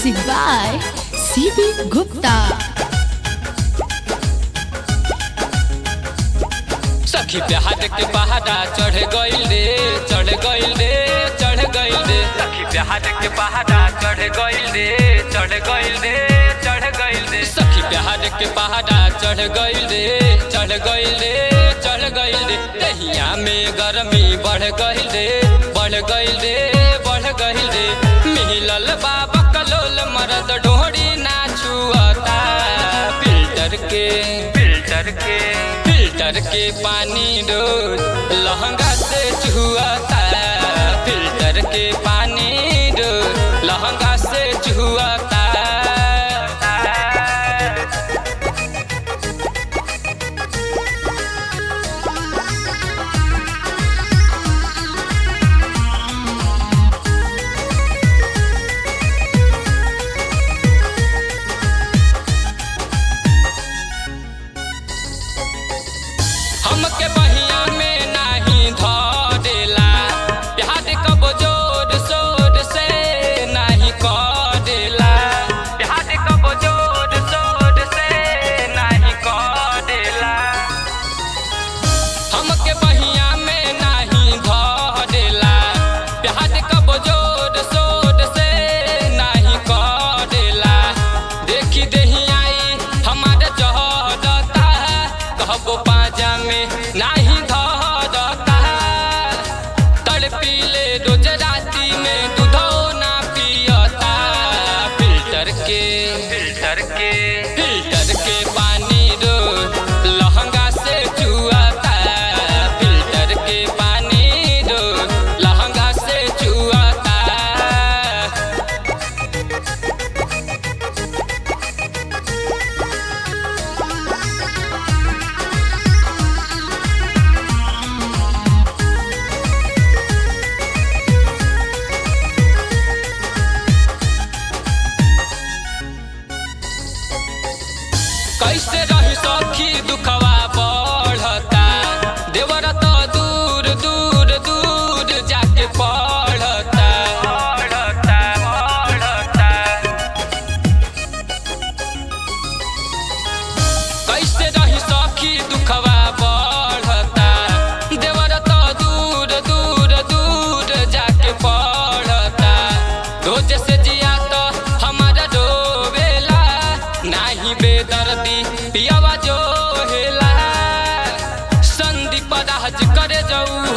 Music by C.B. Gupta. सखी प्यार के पहाड़ा चढ़ गइल रे चढ़ गइल रे चढ़ गइल रे सखी प्यार के पहाड़ा चढ़ गइल रे चढ़ गइल रे चढ़ गइल रे सखी प्यार के पहाड़ा चढ़ गइल रे चढ़ गइल रे चढ़ गइल रे दहिया में गर्मी बढ़ गइल रे बढ़ गइल रे बढ़ गइल रे मिलल बाबा कलोल मरद ढोड़ी ना छुअता फिल्टर के फिल्टर के फिल्टर के पानी रोज लहंगा से चुहता फिल्टर के पानी रोज लहंगा से चुहता हमके बहिया में नाही धरेला प्यार कब जोर शोर से नाही करेला प्यार कब जोर शोर से नाही करेला हमके बहिया में नाही धरेला प्यार कब जोर शोर से नाही करेला देखी देहियाई हमारे जहरता कहबो पाजा में नाही धरता तड़पीले रोज राती में दूधो ना पियता फिल्टर के फिल्टर के फिल्टर के पानी रोज लहंगा से चुआता फिल्टर के पानी रोज लहंगा से चुआता कैसे रही सखी दुखवा बढ़ता देवर तो दूर दूर दूर जाके पढ़ता पढ़ता पढ़ता कैसे रही सखी दुखवा बढ़ता देवर तो दूर दूर दूर जाके पढ़ता रोज से जिया तो हमारा रोवेला नाही बेदर्दी पियावा जो हेला संदीप राज करे जाऊ